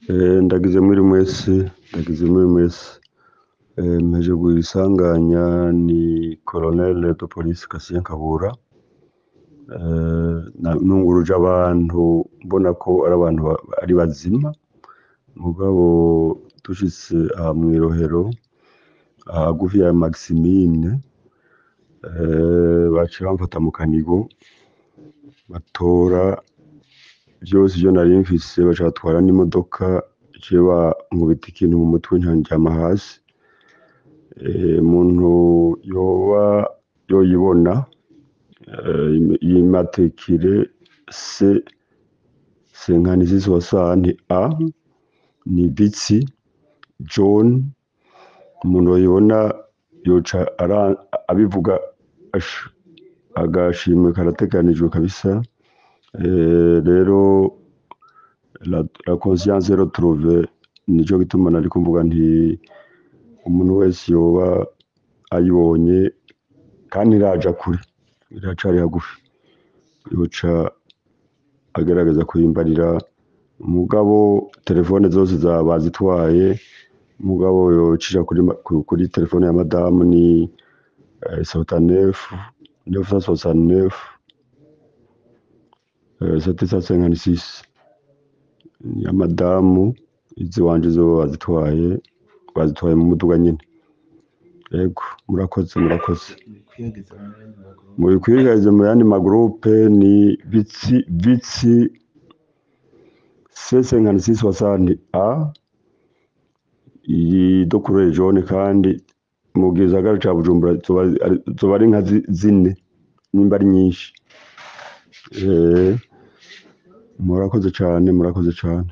ndagize muri mwese ndagize muri mwese mpeje isanganya ni colonel de police Kasien Kabura nunguruje abantu mbona ko ari abantu ari bazima mugabo dushitse aha mw'irohero hagufi ya Maximine baciye bamfata mu kanigo batora vyose ivyo nari mfise baca batwara n'imodoka iciye bankubita ikintu mu mutwe nryama hasi umuntu yoba yoyibona y'imatrikire se senkani soixante A ni Bitsi John umuntu yoyibona yoca abivuga agashimwe karateganijwe kabisa rero la conscience retrouve nico gituma nariko mvuga nti umuntu wese yoba ayibonye kandi iraja kure iracari hagufi yoca agerageza kuyimbarira mugabo telefone zose bazitwaye mugabo yocisha kuri telefone ya madamu ni soixante-neuf neuf cent soixante-neuf sept cent cinquante-six ya madamu iziwanje zo bazitwaye bazitwaye mu muduga nyene yego murakoze murakoze mubikwirikize mu yandi magroupe ni Bitsi Bitsi C56 soixante A iyi dokure jaune kandi mu gisagara ca Bujumbura zoba ari nka zine nimba ari nyinshi murakoze cane murakoze cane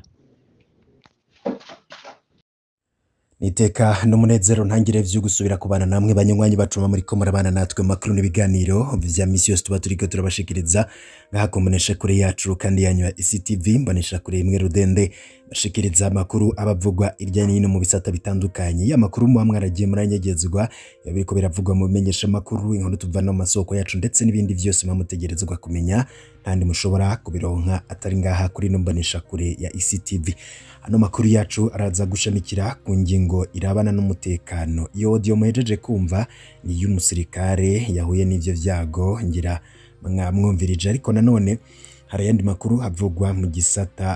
niteka n'umunezero ntangire vyo gusubira kubana namwe banywanyi bacuma muri ko murabana natwe makuru n'ibiganiro vya misi yose tuba turiko turabashikiriza ngaha ku mbonesha kure yacu kandi yanyu ya ICTV mbonesha kure imwe rudende bashikiriza amakuru abavugwa irya nino mu bisata bitandukanye ya makuru muba mwaragiye muranyegezwa biriko biravugwa mu bimenyesha makuru inkuru tuvana mu masoko yacu ndetse n'ibindi vyose mutegerezwa kumenya kandi mushobora kubironka atari ngaha kuri no mbonesha kure ya ICTV ano makuru yacu araza gushamikira ku ngingo irabana n'umutekano iyo audio muhejeje kumva ni y'umusirikare yahuye n'ivyo vyago ngira mwamwumvirije ariko nanone hari ayandi makuru havugwa mu gisata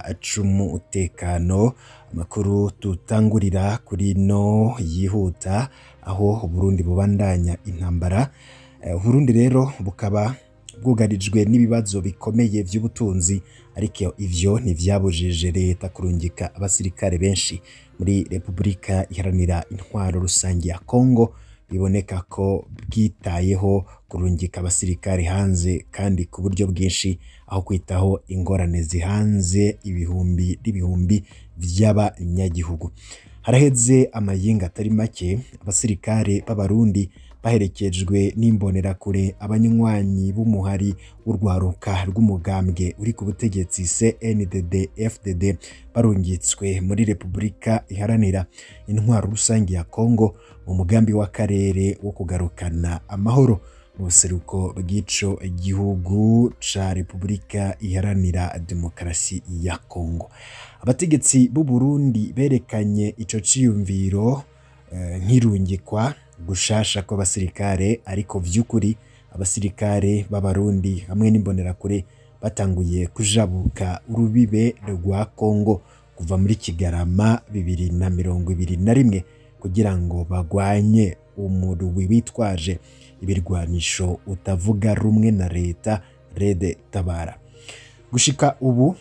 c'umutekano amakuru tutangurira kuri no yihuta aho Burundi bubandanya intambara Burundi rero bukaba bwugarijwe n'ibibazo bikomeye vy'ubutunzi ariko ivyo ntivyabujije leta kurungika abasirikare benshi muri Repubulika iharanira intwaro rusange ya Kongo biboneka ko bwitayeho kurungika abasirikare hanze kandi ku buryo bwinshi aho kwitaho ingorane zihanze ibihumbi n'ibihumbi vy'abanyagihugu haraheze amayinga atari make abasirikare b'abarundi baherekejwe n'imbonerakure abanywanyi b'umuhari w'urwaruka rw'umugambwe uri ku butegetsi CNDD FDD barungitswe muri Repubulika iharanira intwaro rusange ya Kongo mu mugambi w'akarere wo kugarukana amahoro mu buseruko bw'ico gihugu ca Repubulika iharanira demokarasi ya Kongo abategetsi b'u Burundi berekanye ico ciyumviro uh, nk'irungikwa gushasha kw'abasirikare ariko vy'ukuri abasirikare b'abarundi hamwe n'imbonerakure batanguye kujabuka urubibe rwa Kongo kuva muri Kigarama bibiri na mirongo ibiri na rimwe kugira ngo bagwanye umurwi witwaje ibirwanisho utavuga rumwe na leta Rede Tabara gushika ubu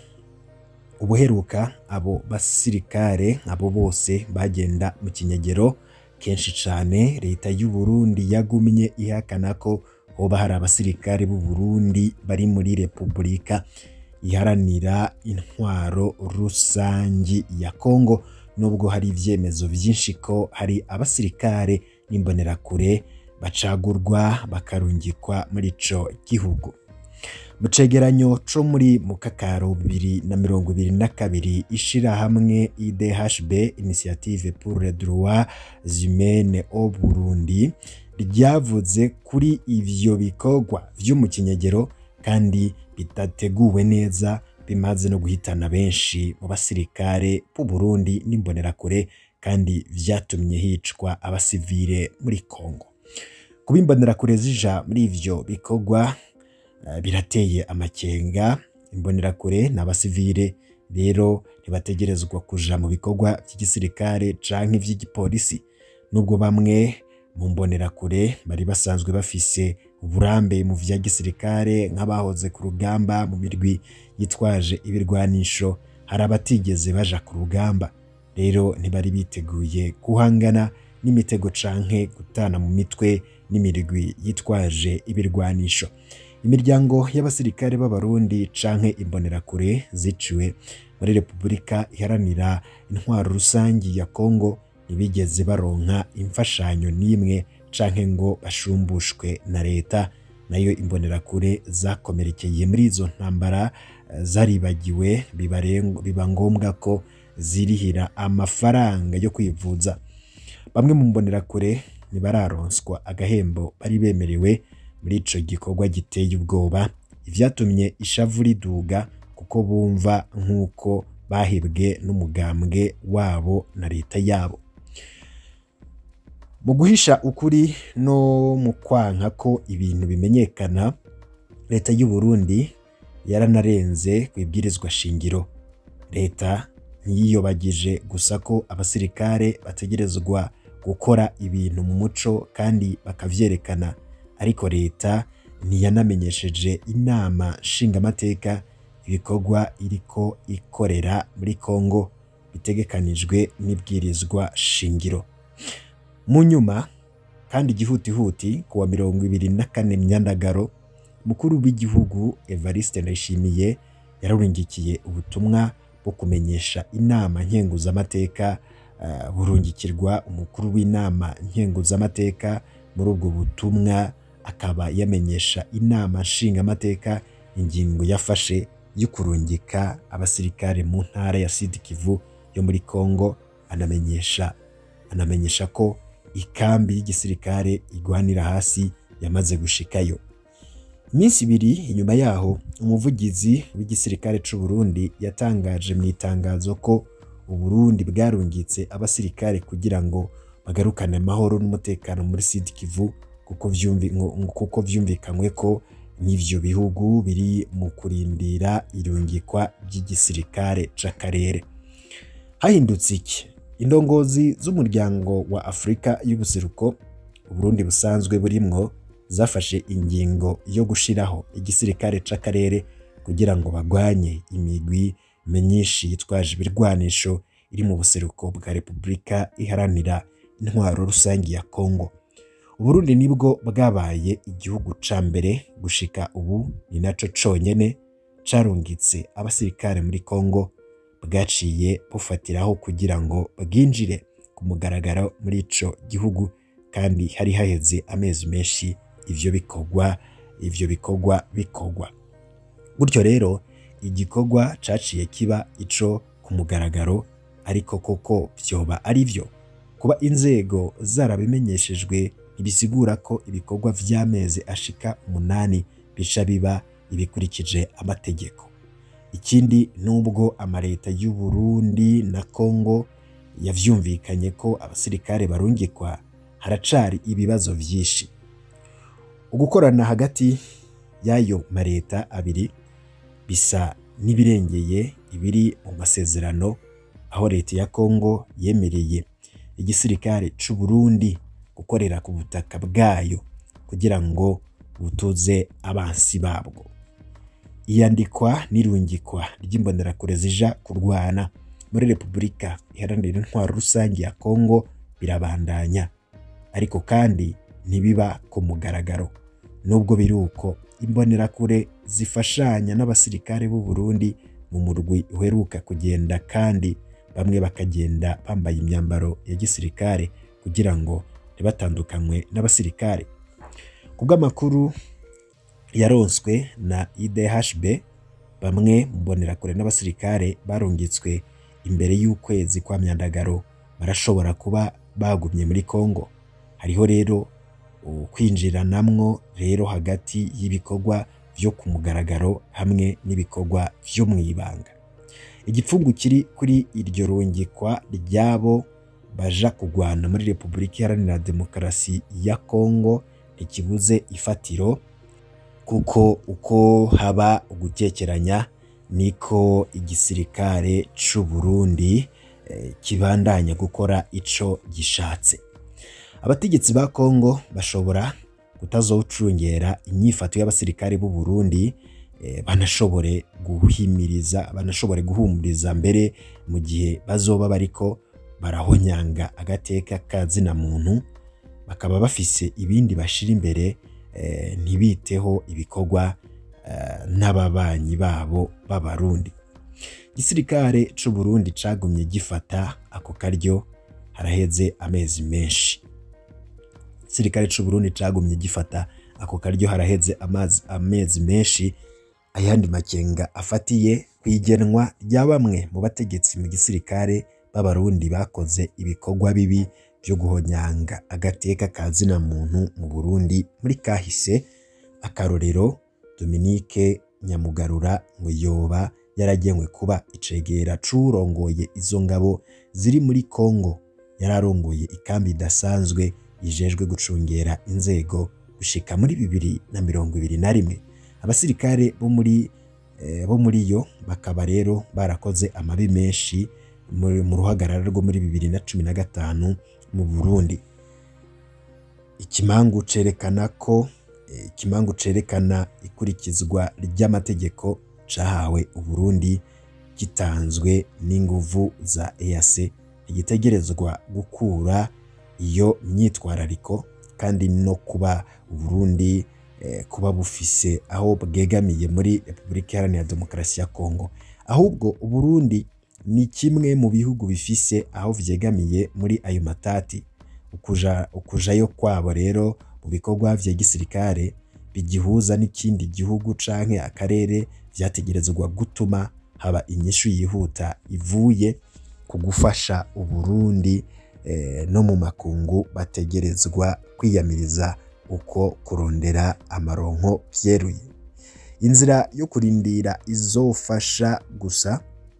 ubuheruka abo basirikare abo bose bagenda mu kinyegero kenshi cyane leta y'u Burundi yagumye ihakana ko hoba hari abasirikare b'u Burundi bari muri Repubulika iharanira intwaro rusangi ya Kongo nubwo hari ivyemezo vyinshi ko hari abasirikare n'imbonerakure bacagurwa bakarungikwa muri ico gihugu mu cegeranyo co muri mukakaro bibiri na mirongo ibiri na kabiri ishirahamwe IDHB Initiative pour les droits humains au Burundi ryavuze kuri ivyo bikorwa vyo mu kinyegero kandi bitateguwe neza bimaze no guhitana benshi mu basirikare b'u Burundi n'imbonerakure kandi vyatumye hicwa abasivile muri Kongo kuba imbonerakure zija muri ivyo bikorwa eh, birateye amakenga imbonerakure n'abasivile rero ntibategerezwa kuja mu bikorwa vy'igisirikare canke ivy'igipolisi nubwo bamwe mu mbonerakure bari basanzwe bafise uburambe mu vya gisirikare nk'abahoze ku rugamba mu mirwi yitwaje ibirwanisho hari abatigeze baja ku rugamba rero ntibari biteguye guhangana n'imitego canke gutana mu mitwe n'imirwi yitwaje ibirwanisho imiryango y'abasirikare b'abarundi canke imbonerakure ziciwe muri repubulika iharanira intwaro rusangi ya kongo ntibigeze baronka imfashanyo n'imwe canke ngo bashumbushwe na leta nayo imbonerakure zakomerekeye muri izo ntambara eh, zaribagiwe bibareng- biba ngombwa ko zirihira amafaranga yo kwivuza bamwe mu mbonerakure ntibararonswa agahembo bari bemerewe muri ico gikorwa giteye ubwoba ivyatumye ishavu riduga kuko bumva nk'uko bahebwe n'umugambwe wabo na leta yabo mu guhisha ukuri no mu kwanka ko ibintu bimenyekana leta y'u Burundi yaranarenze ku ibwirizwa shingiro leta ntiyiyobagije gusa ko abasirikare bategerezwa gukora ibintu mu muco kandi bakavyerekana ariko leta ntiyanamenyesheje inama nshingamateka ibikorwa iriko ikorera muri Kongo bitegekanijwe n'ibwirizwa shingiro mu nyuma kandi igihutihuti ku wa mirongo ibiri na kane myandagaro mukuru w'igihugu Evariste Ndayishimiye yararungikiye ubutumwa bwo kumenyesha inama nkenguzamateka uh, burungikirwa umukuru w'inama nkenguzamateka muri ubwo butumwa akaba yamenyesha inama nshingamateka ingingo yafashe yo kurungika abasirikare mu ntara ya Sud Kivu yo muri Kongo anamenyesha anamenyesha ko ikambi y'igisirikare igwanira hasi yamaze gushikayo iminsi ibiri inyuma yaho umuvugizi w'igisirikare c'u Burundi yatangaje mu itangazo ko Uburundi bwarungitse abasirikare kugira ngo bagarukane amahoro n'umutekano muri Sud Kivu kuko vyumvi ngo- kuko vyumvikanywe ko n'ivyo bihugu biri mu kurindira irungikwa ry'igisirikare c'akarere hahindutse iki indongozi z'umuryango wa Afurika y'ubuseruko Uburundi busanzwe burimwo zafashe ingingo yo gushiraho igisirikare c'akarere kugira ngo bagwanye imigwi myinshi yitwaje ibirwanisho iri mu buseruko bwa Repubulika iharanira intwaro rusangi ya Kongo Uburundi nibwo bwabaye igihugu ca mbere gushika ubu ni naco conyene carungitse abasirikare muri Kongo bwaciye bufatiraho kugira ngo bwinjire ku mugaragaro muri ico gihugu kandi hari haheze amezi menshi ivyo bikorwa ivyo bikorwa bikorwa gutyo rero igikorwa caciye kiba ico ku mugaragaro ariko koko vyoba ari vyo kuba inzego zarabimenyeshejwe ntibisigura ko ibikorwa vy'amezi ashika umunani bica biba ibikurikije amategeko ikindi nubwo amaleta y'u Burundi na Kongo yavyumvikanye ko abasirikare barungikwa haracari ibibazo vyinshi ugukorana hagati y'ayo maleta abiri bisa n'ibirengeye ibiri mu masezerano aho leta ya Kongo yemereye igisirikare c'u Burundi gukorera ku butaka bwayo kugira ngo butuze abansi babwo iyandikwa n'irungikwa ry'imbonerakure zija kurwana muri Repubulika iharanira intwaro rusange ya Kongo birabandanya ariko kandi ntibiba ku mugaragaro nubwo biri uko imbonerakure zifashanya n'abasirikare b'u Burundi mu murwi uheruka kugenda kandi bamwe bakagenda bambaye imyambaro ya gisirikare kugira ngo ntibatandukanywe n'abasirikare kubw'amakuru yaronswe na IDHB bamwe mu mbonerakure n'abasirikare barungitswe imbere y'ukwezi kwa myandagaro barashobora kuba bagumye muri Kongo hariho rero kwinjiranamwo rero hagati y'ibikorwa vyo ku mugaragaro hamwe n'ibikorwa vyo mu ibanga igipfungu kiri kuri iryo rungikwa ry'abo baja kugwana muri repubulika iharanira demokarasi ya kongo ntikibuze ifatiro kuko uko haba ugutekeranya niko igisirikare c'u Burundi eh, kibandanya gukora ico gishatse abategetsi ba Kongo bashobora kutazocungera inyifato y'abasirikare b'u Burundi eh, banashobore guhimiriza banashobore guhumuriza mbere mu gihe bazoba bariko barahonyanga agateka ka zina muntu bakaba bafise ibindi bashira imbere eh, ntibiteho ibikorwa eh, n'ababanyi babo b'abarundi igisirikare c'u Burundi cagumye gifata ako karyo haraheze amezi menshi igisirikare c'u Burundi cagumye gifata ako karyo haraheze amazi amezi menshi ayandi makenga afatiye kwigenwa rya bamwe mu bategetsi mu gisirikare b'abarundi bakoze ibikorwa bibi byo guhonyanga agateka ka zina muntu mu Burundi muri kahise akarorero Dominique Nyamugarura ngo yoba yaragenwe kuba icegera c'urongoye izo ngabo ziri muri Kongo yararongoye ikambi idasanzwe yijejwe gucungera inzego gushika muri bibiri na mirongo ibiri na rimwe abasirikare bo muri eh, bo muri yo bakaba rero barakoze amabi menshi muri- mu ruhagarara rwo muri bibiri na cumi na gatanu mu Burundi ikimangu cerekana ko eh, ikimangu cerekana ikurikizwa ry'amategeko cahawe Uburundi gitanzwe n'inguvu za EAC ntigitegerezwa gukura iyo myitwarariko kandi no kuba Uburundi eh, kuba bufise aho bwegamiye muri Repubulika Iharanira Demokarasi ya Kongo ahubwo Uburundi ni kimwe mu bihugu bifise aho vyegamiye muri ayo matati ukuja ukujayo kwabo rero mu bikorwa vya gisirikare bigihuza n'ikindi gihugu canke akarere vyategerezwa gutuma haba inyishu yihuta ivuye ku gufasha Uburundi eh, no mu makungu bategerezwa kwiyamiriza uko kurondera amaronko vyeruye inzira yo kurindira izofasha gusa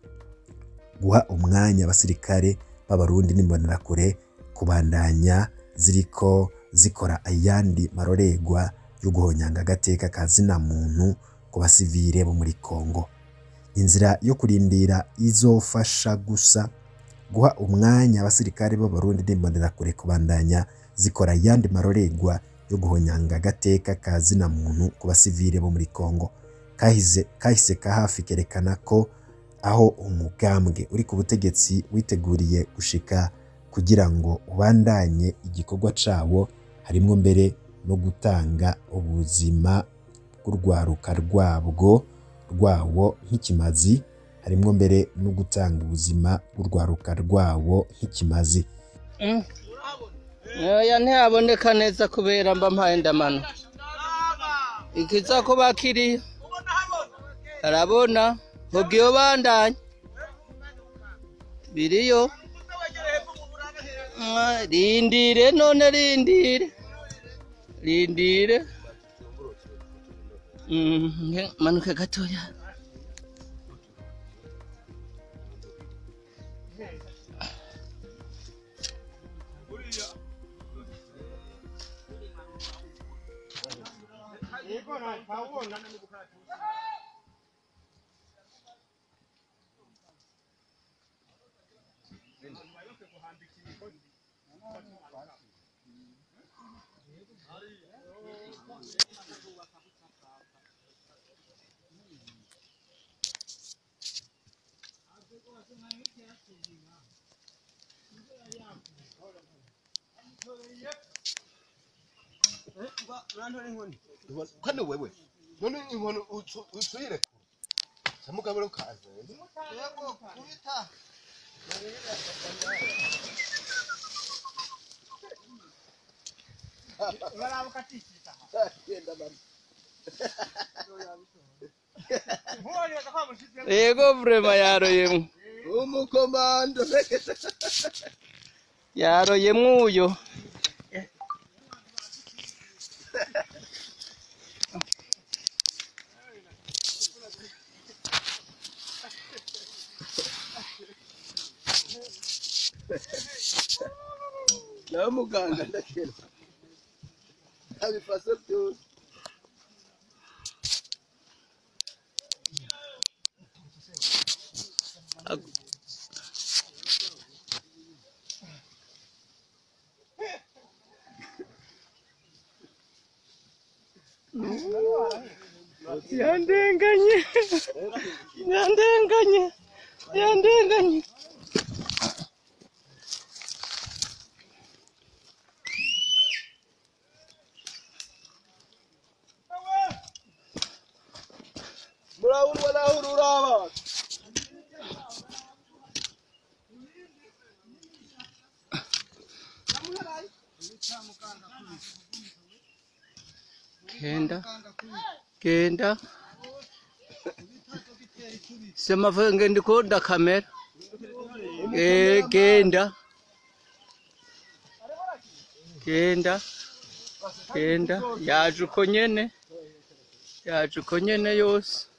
guha umwanya abasirikare b'abarundi n'imbonerakure kubandanya ziriko zikora ayandi maroregwa yo guhonyanga agateka ka zina muntu ku basivile bo muri Kongo inzira yo kurindira izofasha gusa guha umwanya abasirikare b'abarundi n'imbonerakure kubandanya zikora ayandi maroregwa yo guhonyanga agateka ka zina muntu ku basivile bo muri Kongo kahise kahise ka hafi kerekana ko aho umugambwe uri ku butegetsi witeguriye gushika kugira ngo ubandanye igikorwa cawo harimwo mbere no gutanga ubuzima bw'urwaruka rwabwo rwawo nk'ikimazi harimwo mbere no gutanga ubuzima bw'urwaruka rwawo nk'ikimazi oya ntihaboneka neza kubera mba mpaye ndamano ikiza kuba kiri arabona mubwiyo bandanye biriyo Ah, rindire none rindire rindire Mm, nge- manuke gatoya kane wewe none inkono usuyire samugabiro kaze yego kubita yego vrema yaroyemwo umukomando yaroyemwo uyo nawe muganga ndakera abifase byose yandenganye yandenganye yandenganye murabunwa naho ururaba genda genda semavuge ndi kuda kamera Eh, genda genda genda yaje uko nyene yaje uko nyene yose